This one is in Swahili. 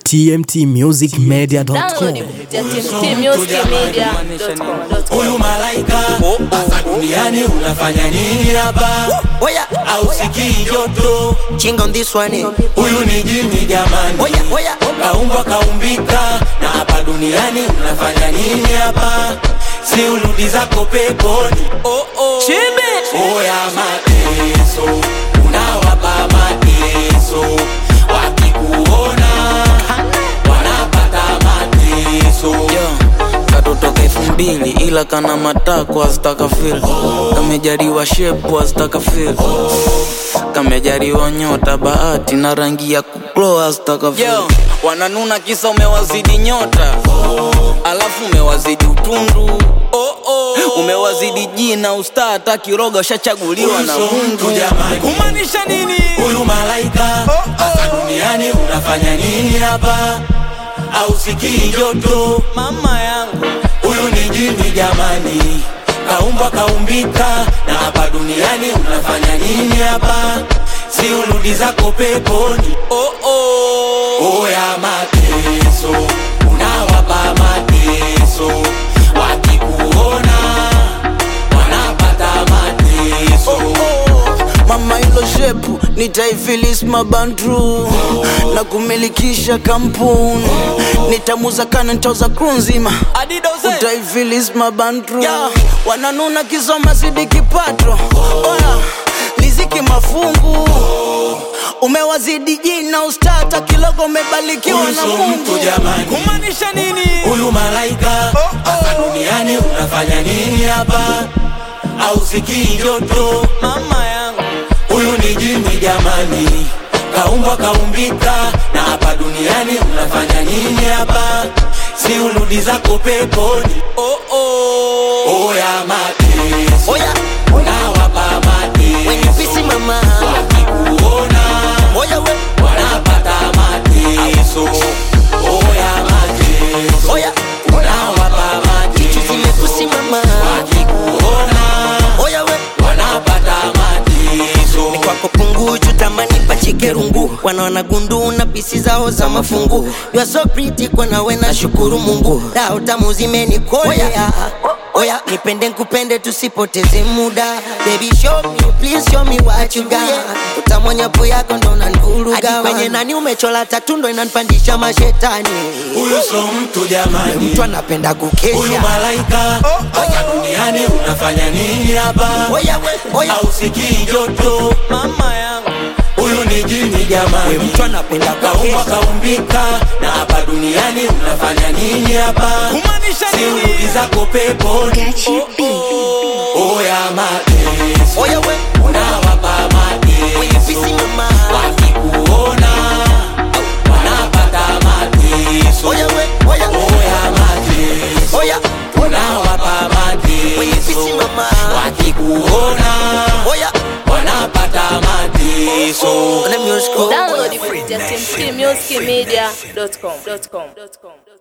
tmtmusicmedia.com. Download kupitia tmtmusicmedia.com. Huyu malaika hapa duniani unafanya nini hapa? Oya, Au sikii joto? ching on this one. Huyu ni jini jamani, Oya, oya, kaumbwa kaumbika, na hapa duniani unafanya nini hapa? Si urudi zako peponi. Oh, oh. Oya mateso, unawapa mateso, wakikuona wanapata mateso. Yo, katotoka elfu mbili ila kana matako azitakafil kamejariwa shepu azitakafil kamejariwa nyota bahati na rangi ya kuklo azitakafil wananuna kisa umewazidi nyota alafu umewazidi utundu umewazidi jina ustaa hata kiroga ushachaguliwa na Huyu sio mungu mtu jamani. kumaanisha nini Huyu malaika hapa duniani unafanya nini hapa? Au sikii joto? mama yangu Huyu ni jini jamani, kaumbwa kaumbika, na hapa duniani unafanya nini hapa? Si urudi zako peponi. oh, oh. Oya mateso, unawapa mateso, wakikuona wanapata mateso. mama ilo shepu nitaifilis mabandru na kumilikisha kampuni nitamuza kana ntoza kru nzima utaifilis mabandru wananuna kisoma zidi kipato oya liziki mafungu umewazidi jina ustata kilogo umebarikiwa Huyu na sio mungu mtu jamani. kumaanisha nini Huyu malaika hapa duniani unafanya nini hapa? Au sikii joto? mama yangu Huyu ni jini jamani, kaumbwa kaumbika, na hapa duniani unafanya nini hapa? Si urudi zako peponi. oh, oh. Oya mateso, oya, unawapa when you mateso, busy mama. wakikuona Oya, we, wanapata mateso. Oya mateso, oya, unawapa chichu mateso, zimekusi mama. wakikuona Oya, we, wanapata mateso. kwako punguju tamani pachike rungu wanaona gundu na pisi zao za mafungu you are so pretty kwa nawe na shukuru mungu dao tamu zimenikolea oya nipende nkupende tusipoteze muda baby show me please show me what you got utamwonyapo yako ndo nanvuruga kwenye nani umechola tatu ndo inanpandisha mashetani Huyu sio mtu jamani, mtu anapenda huyu kukesha malaika hapa duniani unafanya nini hapa? oya we oya Au sikii joto? mama yangu Huyu ni jini we jamani, mtu anapenda kaumbwa kukesha kaumbika, na hapa duniani unafanya nini hapa? kumaanisha Si urudi nini zako peponi. Oya mateso, oya we unawapa when you busy mateso, mama wakikuona wanapata mateso. oya we oya Oya mateso, oya unawapa when you busy mateso, mama wakikuona oya wanapata mateso. Let me just go. Download kupitia tmtmusicmedia.com.